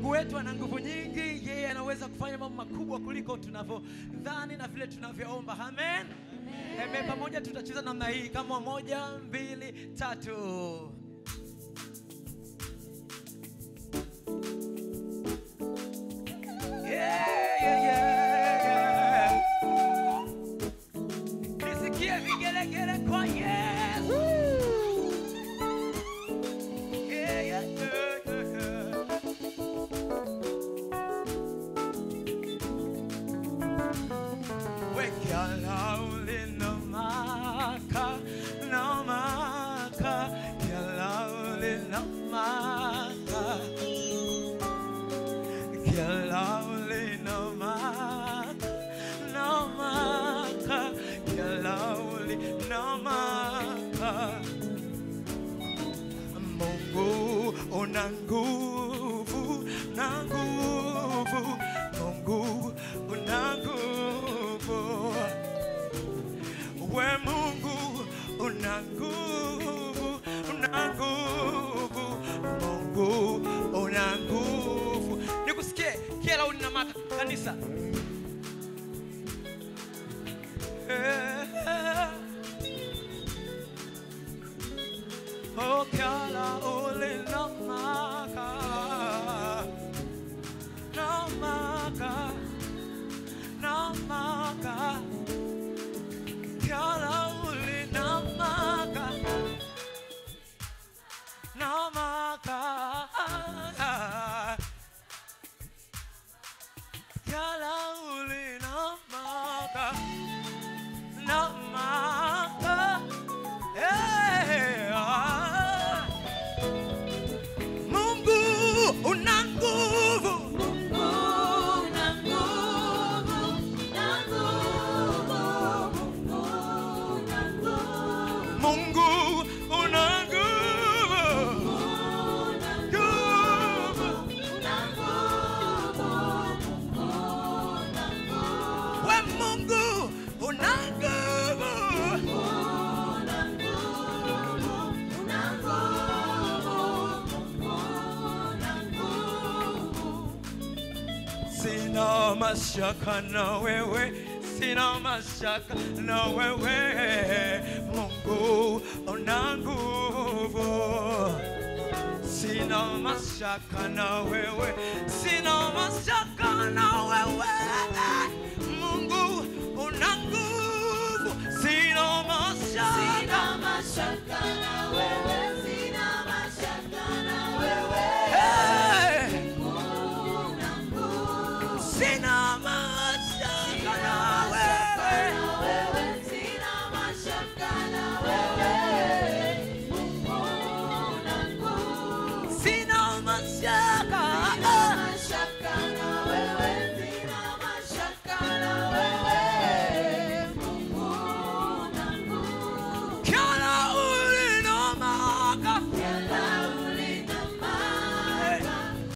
Mungu wetu ana nguvu nyingi, yeye anaweza kufanya mambo makubwa kuliko tunavyodhani na vile tunavyoomba. Amen. Amen. Pamoja tutacheza namna hii kama moja, mbili, tatu. Yeah, yeah, yeah, yeah. Nisikie vigelegele kwa Yesu. Yeah, yeah, yeah, yeah, yeah. Wekialauli no maka, no maka, kialauli no maka. Kialauli no maka, no maka, kialauli no maka. Mungu una nguvu na nguvu, Mungu una nguvu. We Mungu una nguvu, una nguvu, Mungu una nguvu. Nikusikie kila una maka kanisa. Eh. Oh, kala ole no maka, no maka, no maka. Kala ole no maka, no maka. Kala ole no maka, no maka. Hey, ah. Mungu una nguvu, Mungu una nguvu, nguvu. We Mungu una nguvu, sina mashaka na wewe, sina mashaka na wewe, Mungu una nguvu. Sina mashaka na wewe, sina mashaka na wewe, Mungu una nguvu. Sina mashaka, Mashaka na